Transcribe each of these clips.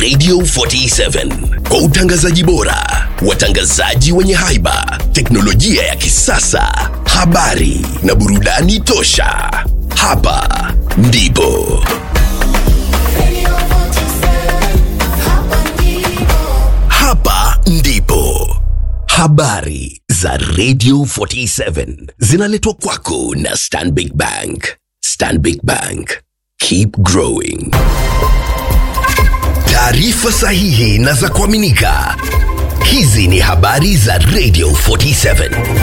Radio 47 kwa utangazaji bora, watangazaji wenye haiba, teknolojia ya kisasa, habari na burudani tosha. Hapa ndipo hapa ndipo habari za Radio 47 zinaletwa kwako na Stanbic Bank. Stanbic Bank, keep growing. Taarifa sahihi na za kuaminika. Hizi ni habari za Radio 47.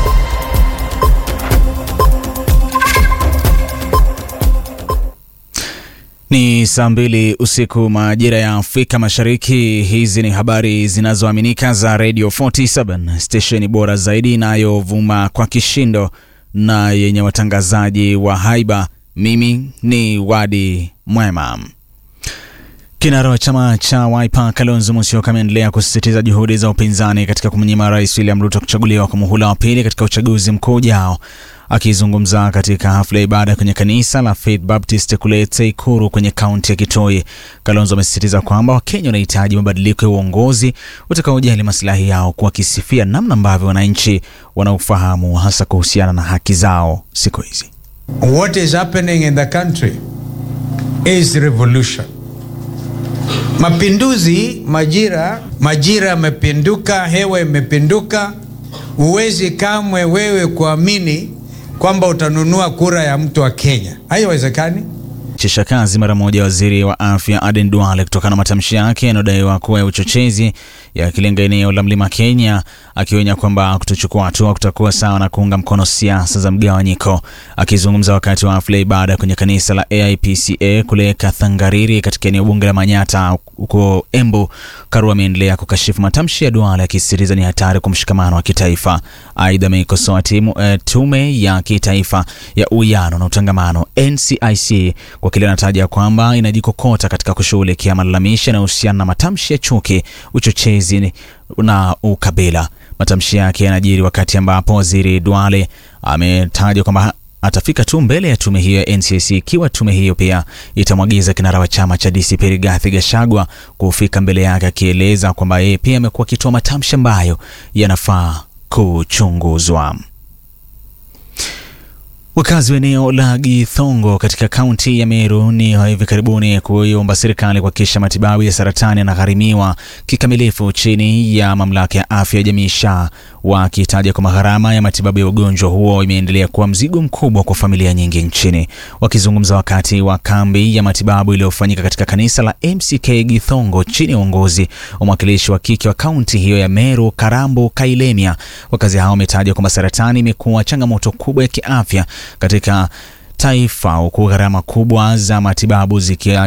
Ni saa mbili usiku majira ya Afrika Mashariki. Hizi ni habari zinazoaminika za Radio 47, stesheni bora zaidi inayovuma kwa kishindo na yenye watangazaji wa haiba. Mimi ni Wadi Mwema. Kinara wa chama cha Wiper Kalonzo Musyoka ameendelea kusisitiza juhudi za upinzani katika kumnyima Rais William Ruto kuchaguliwa kwa muhula wa pili katika uchaguzi mkuu ujao. Akizungumza katika hafla ya ibada kwenye kanisa la Faith Baptist kule Teikuru kwenye kaunti ya Kitui, Kalonzo amesisitiza kwamba Wakenya wanahitaji mabadiliko ya uongozi utakaojali masilahi yao, kwa akisifia namna ambavyo wananchi wanaofahamu hasa kuhusiana na haki zao siku hizi. What is happening in the country is revolution. Mapinduzi, majira, majira yamepinduka, hewa imepinduka. Huwezi kamwe wewe kuamini kwamba utanunua kura ya mtu wa Kenya, haiwezekani. chisha kazi mara moja waziri wa afya Aden Duale kutokana na matamshi yake yanayodaiwa kuwa ya uchochezi yakilenga eneo la mlima Kenya, akionya kwamba kutochukua hatua kutakuwa sawa na kuunga mkono siasa za mgawanyiko. Akizungumza wakati wa hafla ibada kwenye kanisa la AIPCA kule Kathangariri katika eneo bunge la Manyata huko Embu, Karua ameendelea kukashifu matamshi ya Duale akisisitiza ni hatari kwa mshikamano wa kitaifa. Aidha, ameikosoa timu eh, tume ya kitaifa ya uwiano na utangamano NCIC kwa kile anataja kwamba inajikokota katika kushughulikia malalamishi yanayohusiana na matamshi ya chuki, uchochezi na ukabila. Matamshi yake yanajiri wakati ambapo waziri Duale ametaja kwamba atafika tu mbele ya tume hiyo ya NCIC ikiwa tume hiyo pia itamwagiza kinara wa chama cha DCP Rigathi Gachagua kufika mbele yake, akieleza kwamba yeye pia amekuwa akitoa matamshi ambayo yanafaa kuchunguzwa. Wakazi wa eneo la Githongo katika kaunti ya Meru ni wa hivi karibuni kuiomba serikali kuhakikisha matibabu ya saratani yanagharimiwa kikamilifu chini ya mamlaka ya afya ya jamii SHA, wakitaja kwamba gharama ya matibabu ya ugonjwa huo imeendelea kuwa mzigo mkubwa kwa familia nyingi nchini. Wakizungumza wakati wa kambi ya matibabu iliyofanyika katika kanisa la MCK Githongo chini ya uongozi wa mwakilishi wa kike wa kaunti hiyo ya Meru, Karambo Kailemia, wakazi hao wametaja kwamba saratani imekuwa changamoto kubwa ya kiafya katika taifa huku gharama kubwa za matibabu zikia